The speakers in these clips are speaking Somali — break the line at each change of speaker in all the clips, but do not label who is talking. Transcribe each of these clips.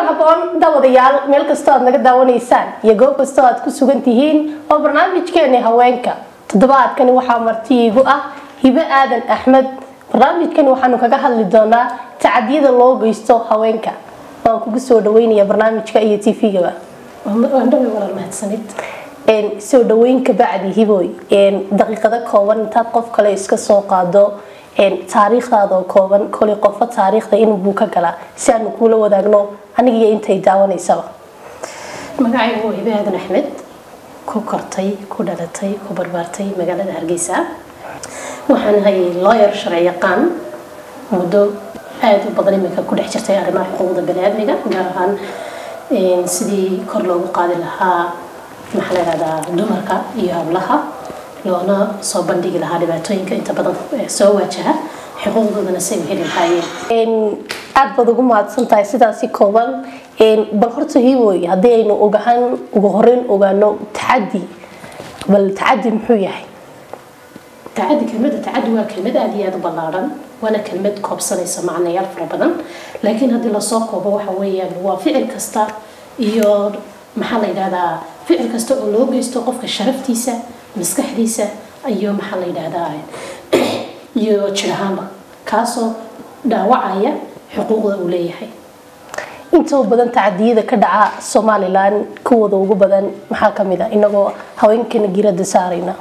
kulan haboon daawadayaal meel kastoo aad naga daawanaysaan iyo goob kastoo aad ku sugan tihiin waa barnaamijkeeni haweenka toddobaadkani waxaa marti iigu ah hibe aadan axmed barnaamijkani waxaanu kaga hadli doonaa tacadiyada loo geysto haweenka waan kugu soo dhaweynaya barnaamijka iyo tvgaba
mahadsanid
soo dhaweyn kabacdi hiboy daqiiqado kooban intaad qof kale iska soo qaado taariikhdaada oo kooban kolay qofo taariikhda inbuu ka galaa si aanu kuula wadaagno anigiyo intay daawanaysaba
magacaygu waa hibe aadan axmed ku kortay ku dhalatay ku barbaartay magaalada hargeysa waxaan ahay lawyer sharci yaqaan muddo aada u badan iminka ku dhex jirtay arrimaha xuquuqda baniaadmiga gaar ahaan sidii kor loogu qaadi lahaa maxaa la yihahdaa dumarka iyo hablaha loona soo bandhigi lahaa dhibaatooyinka inta badan soo waajaha xuquuqdoodana say u heli lahaayeen
aada baad ugu mahadsan tahay sidaasi kooban bal horta hiwoy haddii aynu ogahaan ugu horeyn ogaano tacadi bal tacadi muxuu yahay
tacadi kelmadda tacadi waa kelmad aada iyo aada u ballaaran waana kelmad koobsanaysa macnayaal fara badan laakiin haddii lasoo koobo waxa weeyaan waa ficil kasta iyo maxaa la yidhahdaa ficil kasta oo loo geysto qofka sharaftiisa maskaxdiisa iyo maxaa la yidhahdaa iyo jir ahaanba kaasoo dhaawacaya xuquuqda uu leeyahay
inta u badan tacadiyada ka dhaca somalilan kuwooda ugu badan maxaa kamid a inagoo haweenkana girada saarayna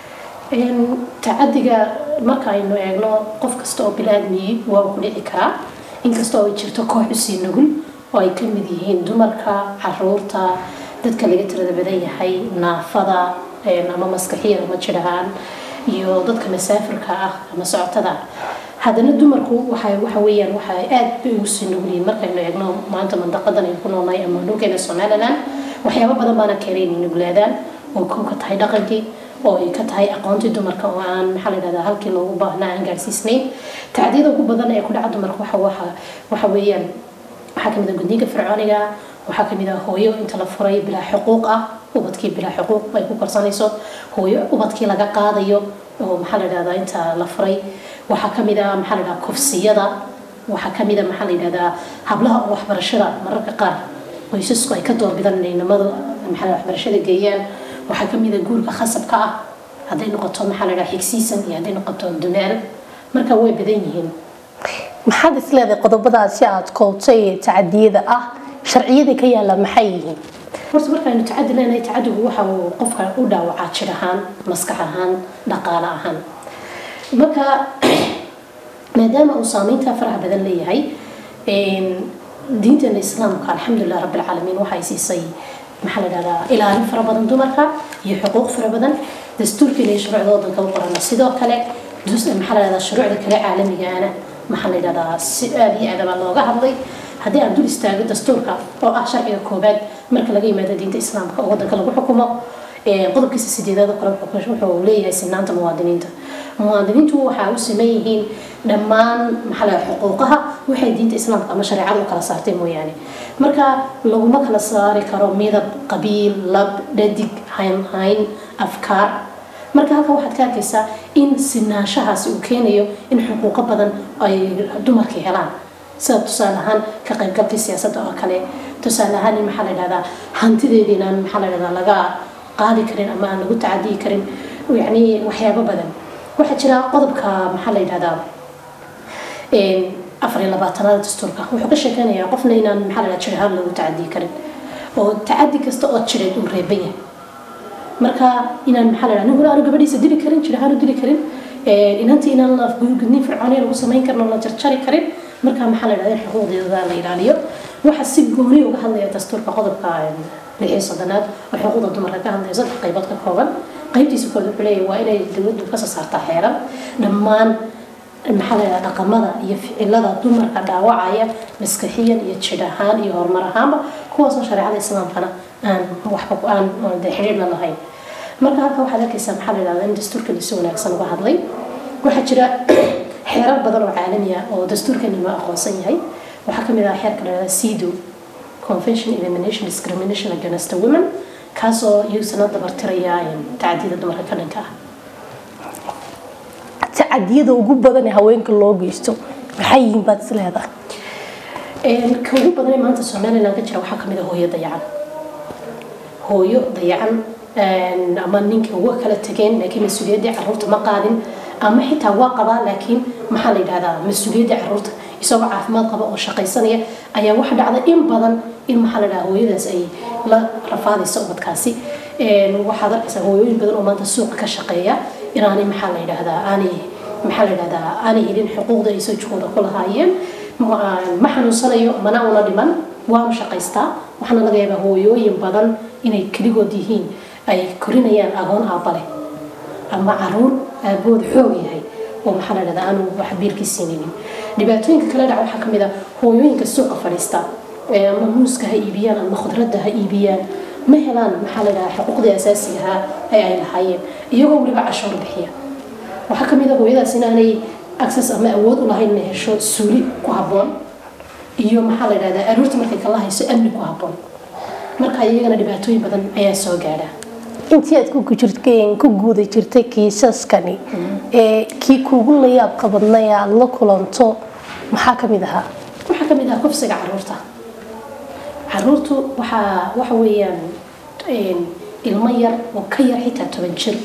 tacadiga marka aynu eegno qof kasta oo bilaadmiyey waa ku dhici karaa inkasta oo ay jirto koox usii nugul oo ay ka mid yihiin dumarka caruurta dadka laga tirada badan yahay naafada ama maskaxiya ama jirahaan iyo dadka masaafirka ah ama socotada haddana dumarku waxay waxa weeyaan waxa aad bay ugu sii nugul yihiin markaynu eegno maanta mandaqadan aynu ku noolnahay ama dhulkeena somaliland waxyaabo badan baana keenay inay nuglaadaan oo kow ka tahay dhaqankii oo ay ka tahay aqoontii dumarka oo aan maxaa la yidhahdaa halkii loogu baahnaa aan gaarsiisnayn tacdiyada ugu badan ee ku dhaca dumarka waxa waxa waxa weeyaan waxaa kamid ah gudniinka fircooniga waxaa kamid ah hooyo inta la furay bilaa xuquuq ah ubadkii bilaa xuquuq ay ku korsanayso hooyo ubadkii laga qaadayo oo maxaa la yidhahdaa inta la furay waxaa kamid ah maxaa la yidhahdaa kufsiyada waxaa kamid ah maxaa la yidhahdaa hablaha oo waxbarashada mararka qaar qoysasku ay ka doorbidaan inay nimadu maxaa la waxbarashada geeyaan waxaa kamid a guurka khasabka ah hadday noqoto maxaa la dhaha xigsiisan iyo hadday noqoto dumaal marka way badan yihiin
maxaad isleedahay qodobadaasi aada koobtay ee tacadiyada ah sharciyada ka yaala maxay yihiin
horta markaaynu tacadi leenahay tacadigu waxa uu qofka u dhaawacaa jir ahaan maskax ahaan dhaqaale ahaan marka maadaama uu saameynta faraha badan leeyahay diinteena islaamka alxamdulilah rabbilcaalamiin waxay siisay maxaa la dhahdaa ilaalin fara badan dumarka iyo xuquuq fara badan dastuurkeena iyo shuruucda wadanka u qorana sidoo kale maxaa la dhahdaa shuruucda kale caalamigaana maxaa la dhahdaa si aada iyo aadaba looga hadlay haddii aan dul istaago dastuurka oo ah sharciga koobaad marka laga yimaado diinta islaamka oo wadanka lagu xukumo qodobkiisa sideedaad kale wuxuu leeyahay sinaanta muwaadiniinta muwaadiniintu waxaa u siman yihiin dhammaan maxaa la xuquuqaha waxay diinta islaamka ama shareecada u kala saartay mooyaane marka laguma kala saari karo midab qabiil lab dhadig haynhayn afkaar marka halka waxaad ka arkaysaa in sinaanshahaasi uu keenayo in xuquuqo badan ay dumarka helaan sida tusaale ahaan ka qaybgalkii siyaasadda oo kale tusaale ahaan in maxaa la yidhahdaa hantideedii inaan maxaa la yidhahdaa laga qaadi karin ama aan lagu tacadiyi karin yacni waxyaabo badan waxaa jira qodobka maxaa la yidhahdaa afar iyo labaatanaada dastuurka wuxuu ka sheekeynayaa qofna inaan maxaa la yidhahdaa jir ahaan lagu tacadiyi karin oo tacadi kasta oo jireed uu reeban yahay marka inaan maxaa la yidhahdaa ninguna aanu gabadhiisa dili karin jir ahaan u dili karin inantii inaan la gudniin fircooniya lagu samayn karin oo la jarjari karin marka maxaa la yidhahdaa in xuquuqdeeda la ilaaliyo waxaa si gooni uga hadlaya dastuurka qodobka lixii soddonaad oo xuquuqda dumarka ka hadlaya saddex qaybood ka kooban qaybtiisa kood wuxuu leeyahay waa inay dowladdu kasoo saartaa xeeran dhammaan maxaa la yidhahdaa dhaqamada iyo ficilada dumarka dhaawacaya maskaxiyan iyo jidh ahaan iyo horumar ahaanba kuwaasoo shareecada islaamkana aan waxba aan de xidhiir la lahayn marka halka waxaad arkaysaa maxaa la yidhahdaa in dastuurkani si wanaagsan uga hadlay waxaa jira xeerar badan oo caalami ah oo dastuurkani loo aqoonsan yahay waxaa kamid ah xeerka la yidhahdaa sido convention elimination discrimination against a women kaasoo iyagusana dabartiraya tacadiyada dumarka ka dhanka ah
tacadiyada ugu badan ee haweenka loo geysto maxay yihiin baad is leedahay
ka ugu badan ee maanta somaliland ka jira waxaa kamid a hooyo dayacan hooyo dayacan ama ninka uga kala tageen laakiin mas-uuliyaddii caruurta ma qaadin ama xitaa waa qabaa laakiin maxaa la yidhahdaa mas-uuliyaddii caruurta isagoo caafimaad qaba oo shaqaysanaya ayaa waxa dhacda in badan in maxaa la dhahaa hooyadaas ay la rafaadayso ubadkaasi waxaad arkaysaa hooyooyin badan oo maanta suuqa ka shaqeeya inaanay maxaa la yidhahdaa aanay maxaa la yidhahdaa aanay helin xuquuqda ay sojkooda ku lahaayeen ma xanuunsanayo mana una dhiman waanu shaqaystaa waxaana laga yaabaa hooyooyin badan inay keligood yihiin ay korinayaan agoon aabale ama caruur aabood xoog yahay oo maxaa la yidhahdaa aanu wax biilkii siinaynin dhibaatooyinka kale dhaca waxaa kamid ah hooyooyinka suuqa fadhiista ama muuska ha iibiyaan ama khudradda ha iibiyaan ma helaan maxaa la yidhahdaa xuquuqdii asaasigaha ee ay lahaayeen iyagoo weliba cashuur bixiya waxaa kamid ah hooyadaas inaanay access ama awood u lahayn inay hesho suuli ku habboon iyo maxaa la yidhahdaa aroorta markay kala hayso amni ku habboon marka iyagana dhibaatooyin badan ayaa soo gaadha
intii aad ku guuda jirtay kiisaskani ee kii kuugu la yaabka badnay aad la kulanto maxaa kamid ahaa
waxaa kamid ah kufsiga caruurta caruurtu waxaa waxa weeyaan ilmo yar oo ka yar xitaa toban jir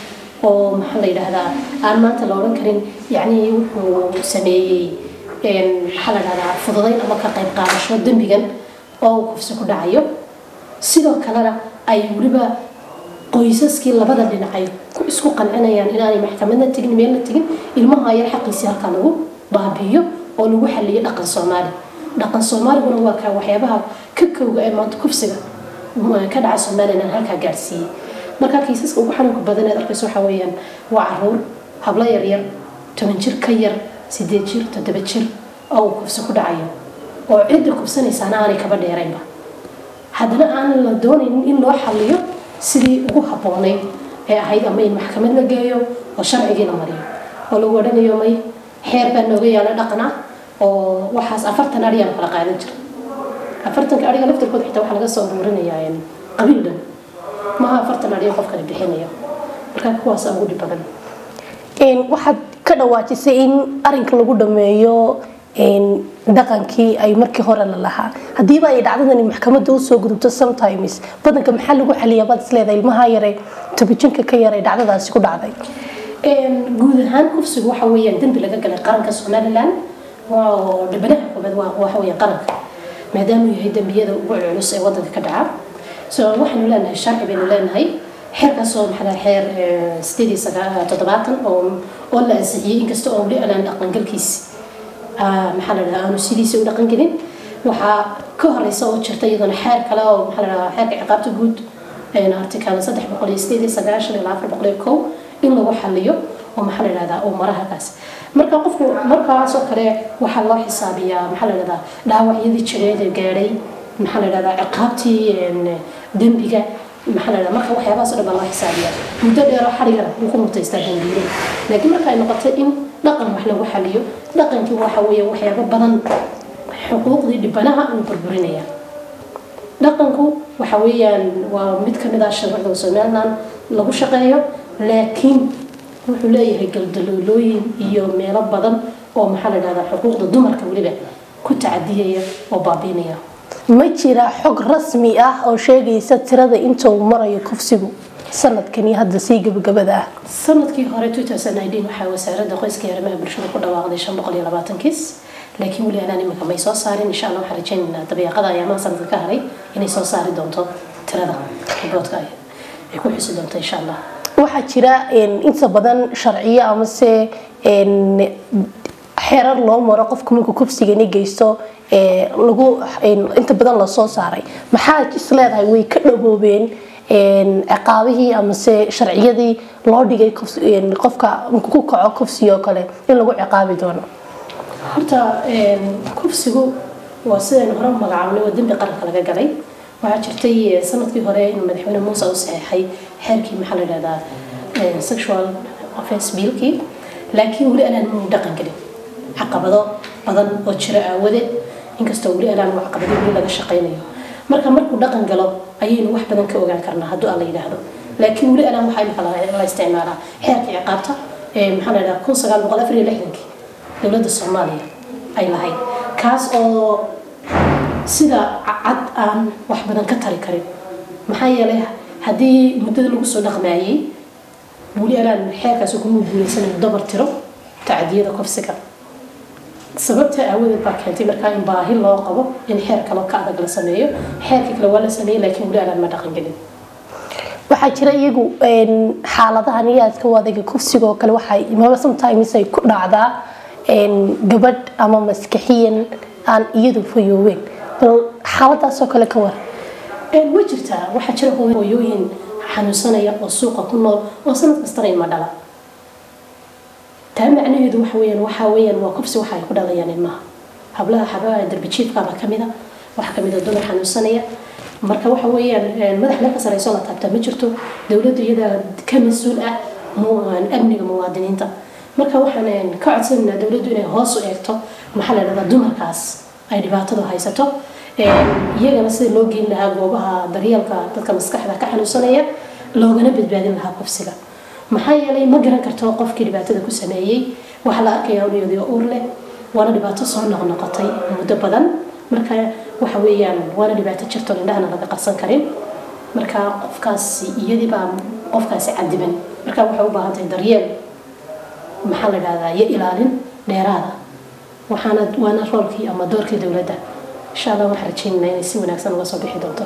oo maxaa la yidhaahdaa aan maanta la odhan karin yacni wuxuu sameeyey maxaa la dhahdaa fududayn ama ka qayb qaadasho dembigan oo uu kufsi ku dhacayo sidoo kalena ay weliba qoysaskii labada dhinac ay isku qancinayaan inaanay maxkamadna tegin meelna tegin ilmaha yar xaqiisii halkaa lagu baabiiyo oo lagu xaliyo dhaqan soomaali dhaqan soomaaliguna waa kaa waxyaabaha ka kowga ee maanta kufsiga ka dhaca somaliland halkaa gaadhsiiyey marka kiisaska ugu xanuunka badan eed arkayso waxaa weeyaan waa caruur hablo yaryar toban jir ka yar sideed jir toddoba jir oo uu kufsi ku dhacayo oo cidda kufsanaysaana aanay kaba dheeraynba haddana aanan la doonaynin in loo xaliyo sidii ugu habboonayd ee ahayd ama in maxkamad la geeyo oo sharcigii la mariyo oo lagu odhanayo may xeer baa nooga yaala dhaqan ah oo waxaas afartan adhiyaan kala qaadan jira afartanka adhiga laftirkooda xitaa waxaa laga soo uruurinayaa qabiil dhan maaha afartan adhiga qofkani bixinayo marka kuwaasa ugu dhib badan
waxaad ka dhawaajisay in arinka lagu dhameeyo dhaqankii ay markii hore la lahaa hadiiba ay dhacdadani maxkamada usoo gudubto sometimes badanka maxaa lagu xaliyaa baad isleedahay ilmaha yare tobijinka ka yaray dhacdadaasi ku dhacday
guud ahaan kufsigu waxa weeyaan dembi laga galay qaranka somaliland oo dhibanaha koobaad waxa weeyaan qaranka maadaamuu yahay dembiyada ugu culus ee wadanka ka dhaca so waxaanu leenahay sharci baynu leenahay xeerkaasoo maxaa xeer sideed iyo toddobaatan oo oo la ansixiyey inkasta oo weli alaan dhaqangalkiisi maxaa la dhahaa aanu sidiisa u dhaqan gelin waxaa ka horeysa oo jirta iyadana xeer kale oo maxaa la dhahaa xeerka ciqaabta guud article saddex boqol iyo sideed iyo sagaashan ilaa afar boqol iyo kow in lagu xaliyo oo maxaa la dhahdaa uu mara halkaas marka qofku markaas oo kale waxaa loo xisaabiyaa maxaa la dhahdaa dhaawacyadii jireed ee gaadhay maxaa la dhahdaa ciqaabtii dembiga maxaa la dhahdaa marka waxyaabahaas oo dhan baa loo xisaabiyaa muddo dheer oo xarigana wuu ku mutaystaa dambiile laakiin marka ay noqotay in dhaqan wax lagu xaliyo dhaqankii waxa weeye waxyaabo badan xuquuqdii dhibanaha uu burburinaya dhaqanku waxa weeyaan waa mid ka mid ah sharcida somaliland lagu shaqeeyo laakiin wuxuu leeyahay galdaloolooyin iyo meelo badan oo maxaa la dhahdaa xuquuqda dumarka weliba ku tacadiyaya oo baabiinaya
ma jira xog rasmi ah oo sheegaysa tirada inta uu marayo kufsigu sanadkani hadda sii gabagabada ah
sanadkii hore waxaa wasaaradda qoyska iyo arrimaha bulshada ku dhawaaqday shan boqol iyo labaatan kiis laakiin weli anaan imika may soo saarin insha allah waxaan rajaynaynaa dabeeqada ayaamaha sanadka ka haray inay soo saari doonto tirada riboodka ay ku xusi doonto insha allah
waxaa jira inta badan sharciyo amase xeerar loo maro qofku markuu kufsigani geysto lagu inta badan lasoo saaray maxaa isleedahay way ka dhaboobeen ciqaabihii amase sharciyadii loo dhigay qofka markuu ku kaco kufsiga oo kale in lagu ciqaabi doono
horta kufsigu waa sidaynu hore magacaabnay waa dembi qaranka laga galay waxaa jirtay sanadkii hore in madaxweyne muuse u saxeexay xeerkii maxaa la dhahdaa sexual offense biilkii laakiin weli anaan muu dhaqan gelin caqabado badan oo jira aawadeed inkastoo weli anaan caqabado weli laga shaqaynayo marka markuu dhaqan galo ayaynu wax badan ka ogaan karnaa hadduu alla yidhaahdo laakiin weli anaan waxaa imika la isticmaalaa xeerka ciqaabta maxaa la dhahdaa kun sagaal boqol afar iyo lixdankii dowladda soomaaliya ay lahayd kaas oo sida cad aan wax badan ka tari karin maxaa yeelay haddii muddada lagu soo dhaqmaayey weli anaan xeerkaasi kuma guulaysanan dabar tiro tacadiyada kofsiga sababta aawadeed baa keentay markaa in baahi loo qabo in xeer kale ka adag la sameeyo xeerkii kale waa la sameeyey laakiin weli anaan ma dhaqan gelin
waxaa jira iyagu xaaladahan iyo aadka u adayga kufsiga oo kale waxay maba sometimes ay ku dhacdaa gabadh ama maskaxiyan aan iyadu fayooween bal xaaladaas oo kale ka war
way jirtaa waxaa jira hooyooyin xanuunsanaya oo suuqa ku nool oo sanad kastana ilma dhala taa macnaheedu waxa weyaan waxaa weyaan waa kufsi waxa ay ku dhalayaan ilmaha hablaha xabaha darbijiifkaaba kamida waxaa kamid a dumar xanuunsanaya marka waxa weeyaan madax meel ka sareyso la taabtaa ma jirto dowladda iyadaa ka mas-uul ah amniga muwaadiniinta marka waxaan ka codsanaynaa dowladdu inay hoos u eegto maxaa la dhahdaa dumarkaas ay dhibaatadu haysato iyagana sida loo geyn lahaa goobaha daryeelka dadka maskaxda ka xanuunsanaya loogana badbaadin lahaa kufsiga maxaa yeelay ma garan karto qofkii dhibaatada ku sameeyey waxaa la arkayaa ulyadiyo uur leh waana dhibaato soo noqnoqotay muddo badan marka waxa weeyaan waana dhibaato jirto indhahana laga qarsan karin marka qofkaasi iyadiibaa qofkaasi cadiban marka waxay u baahan tahay daryeel maxaa la dhahdaa iyo ilaalin dheeraada waxaana waana roolkii ama doorkii dowladda insha allah waxaan rajaynaynaa inay si wanaagsan uga soo bixi doonto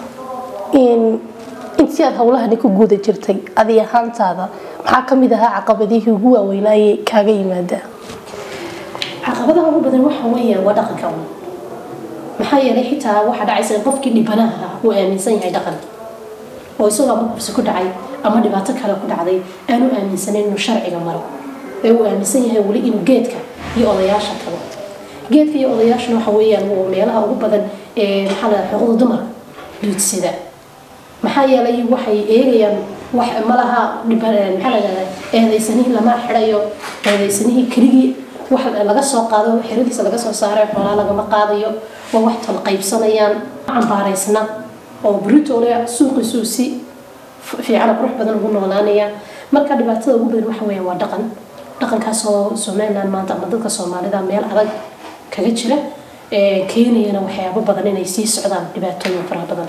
intii aad howlahani ku guuda jirtay adi ahaantaada maxaa kamid ahaa caqabadihii ugu waaweynaaye kaaga yimaada
caqabadaha ugu badan waxa weeyaan waa dhaqanka un maxaa yeelay xitaa waxaa dhacaysa in qofkii dhibanaha uu aaminsan yahay dhaqan oo isagoo ama kufsi ku dhacay ama dhibaato kale ku dhacday aanu aaminsanayn inuu sharciga maro ee uu aaminsan yahay weli inuu geedka iyo odayaasha tago geedka iyo odayaashuna waxa weeyaan waa meelaha ugu badan ee maxaa la xuquuqda dumarka duudsida maxaa yeelay waxay eegayaan wax malaha maxaa la dhahdaa eedaysanihii lama xidhayo eedaysanihii keligii wax laga soo qaado xeradiisa laga soo saaray xoolaa lagama qaadayo waa wax tol qaybsanayaan cambaaraysna oo britole suuqiisuu si fiican qurux badan ugu noolaanaya marka dhibaatada ugu badan waxa weeyaan waa dhaqan dhaqankaasoo somaliland maanta ama dadka soomaalida meel adag kaga jira keenayana waxyaabo badan inay sii socdaan dhibaatooyin faraha badan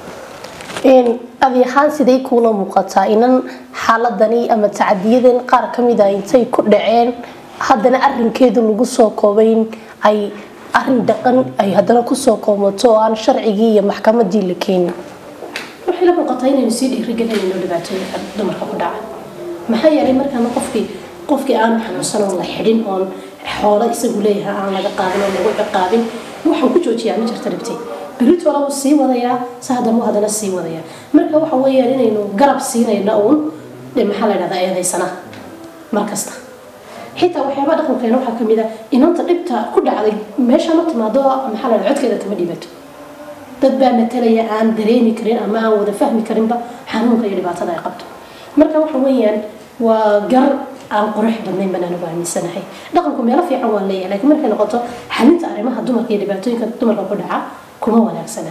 adi ahaan siday kuula muuqataa inan xaaladani ama tacadiyadan qaar kamid a intay ku dhaceen haddana arinkeedu lagu soo koobayn ay arin dhaqan ay haddana kusoo koomato oo aan sharcigii iyo maxkamadii la keenin
waxay la muuqataa inaynu sii dhiirigelinayno dhibaatooyinka dumarka ku dhaca maxaa yeelay markaana qofkii qofkii aanu xanuunsan oon la xidhin oon xoolo isagu leeyahay aan laga qaadin oo lagu ciqaabin waxaan ku joojiyaa ma jirta dhibtay beritola wuu sii wadayaa sahadan wuu haddana sii wadayaa marka waxa weeyaan inaynu garab siinayno uun maxaa la dhahdaa eedaysana mar kasta xitaa waxyaabaha dhaqankeena waxaa kamid a inanta dhibta ku dhacday meesha ma timaado maxaa la codkeeda kama dhibato dad baa matalaya aan dareemi karin ama aan wada fahmi karinba xanuunka iyo dhibaatada ay qabto marka waxa weeyaan waa gar aan qurux badnayn baan anigu aaminsanahay dhaqanku meelo fiican waa leeyahay laakiin markay noqoto xalinta arrimaha dumarka iyo dhibaatooyinka dumarka ku dhaca kuma wanaagsana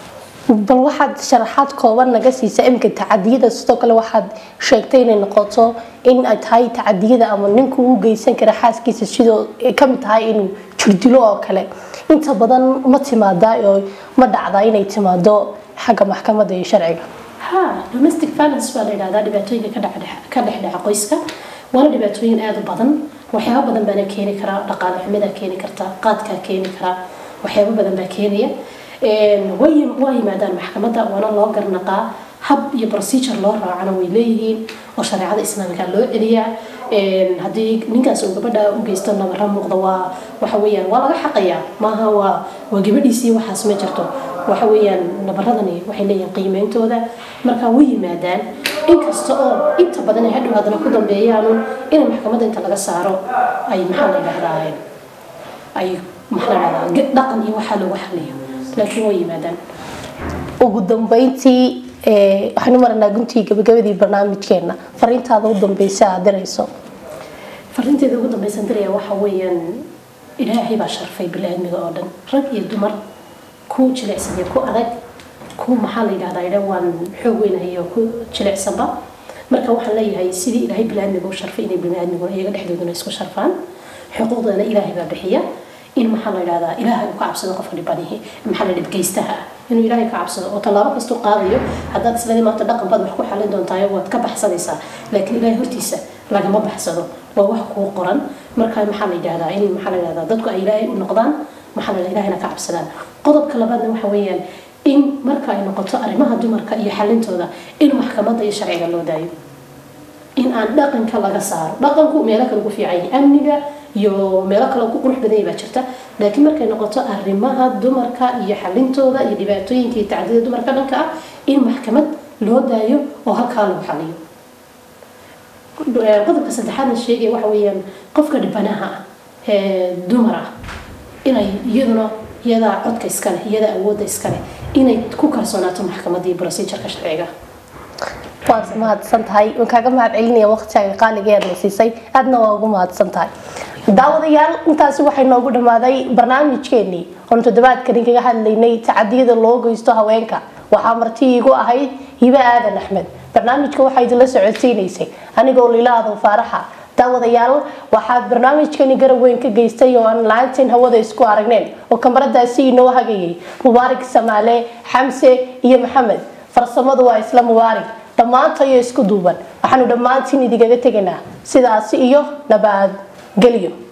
bal waxaad sharaxaad kooban naga siisa imka tacadiyada sidoo kale waxaad sheegtay inay noqoto in ay tahay tacadiyada ama ninku uu geysan kara xaaskiisa sidoo kamid tahay inuu jirdilo oo kale inta badan ma timaadaa oo ma dhacdaa inay timaado xagga maxkamadda iyo sharciga
ha domestic violence baa la yidhahdaa dhibaatooyinka ka dhex ka dhex dhaca qoyska waana dhibaatooyin aada u badan waxyaabo badan baana keeni karaa dhaqaale xumidaa keeni karta qaadkaa keeni karaa waxyaabo badan baa keenaya way waa yimaadaan maxkamadda waana loo garnaqaa hab iyo procedure loo raacana way leeyihiin oo shareecada islaamka loo celiyaa haddii ninkaas uu gabadha u geysto nabara muuqda waa waxa weeyaan waa laga xaqayaa maaha waa waa gabadhiisii waxaas ma jirto waxa weeyaan nabaradani waxay leeyihiin qiimeyntooda marka way yimaadaan inkasta oo inta badan ay hadhow haddana ku dambeeyaanu in maxkamadda inta laga saaro ay maxaa la yidhahdaa ay maxaa la yidhahdaa dhaqan iyo waxaa lagu xaliyo laakiin way yimaadaan
ugu dambeyntii waxaanu maranaa guntii gabagabadii barnaamijkeena fariintaada u dambeysa aad dirayso
fariinteeda ugu dambeysan diraya waxa weeyaan ilaahay baa sharfay bili-aadmiga oo dhan rag iyo dumar ku jilicsan iyo ku adag ku maxaa la yidhahdaa idha waan xoog weynahay oo ku jilicsanba marka waxaan leeyahay sidii ilaahay bili-aadmiga u sharfay inay bili-aadmiguna iyaga dhexdooduna isku sharfaan xuquuqdana ilaahay baa bixiya in maxaa la yidhahdaa ilaahay uu ka cabsado qofka dhibanihi maxaa la dhibgeystaha ah inuu ilaahay ka cabsado oo tallaabo kastuu qaadayo haddaad isladii maanta dhaqan baad wax ku xalin doontaa waad ka baxsanaysaa laakiin ilaahay hortiisa lagama baxsado waa wax kuu qoran marka maxaa la yidhahdaa in maxaa la yidhahdaa dadku ay ilaahay u noqdaan maxaa la ilaahayna ka cabsadaan qodobka labaadna waxa weeyaan in marka ay noqoto arrimaha dumarka iyo xalintooda in maxkamadda iyo sharciga loo daayo in aan dhaqanka laga saaro dhaqanku meelo kale ku fiican yahay amniga iyo meelo kale ku qurux badan baa jirta laakiin markay noqoto arrimaha dumarka iyo xalintooda iyo dhibaatooyinka iyo tacdida dumarka dhanka ah in maxkamad loo daayo oo halkaa lagu xaliyo qodobka saddexaadna sheegaya waxa weeyaan qofka dhibanaha ah ee dumar ah inay iyaduna iyadaa codka iskale iyadaa awoodda iskale inay ku kalsoonaato maxkamadda iyo procedureka sharciga
waad mahadsan tahay waan kaaga mahad celinaya waqtigaaga qaaliga eed na siisay aadna waa ugu mahadsan tahay daawadayaal intaasi waxay noogu dhammaaday barnaamijkeenii oon toddobaadkani kaga hadlaynay tacadiyada loo geysto haweenka waxaa marti iigu ahayd hibe aadan axmed barnaamijka waxaa idinla socodsiinaysay anigoo lilaado faaraxa daawadayaal waxaad barnaamijkani garab weyn ka geystay oo aan la-aanteen hawada isku aragneen oo kamaradaasi inoo hagayay mubaarig samaale xamse iyo maxamed farsamadu waa isla mubaarig dhammaantayo isku duuban waxaanu dhammaantiin idigaga tegaynaa sidaasi iyo nabadgelyo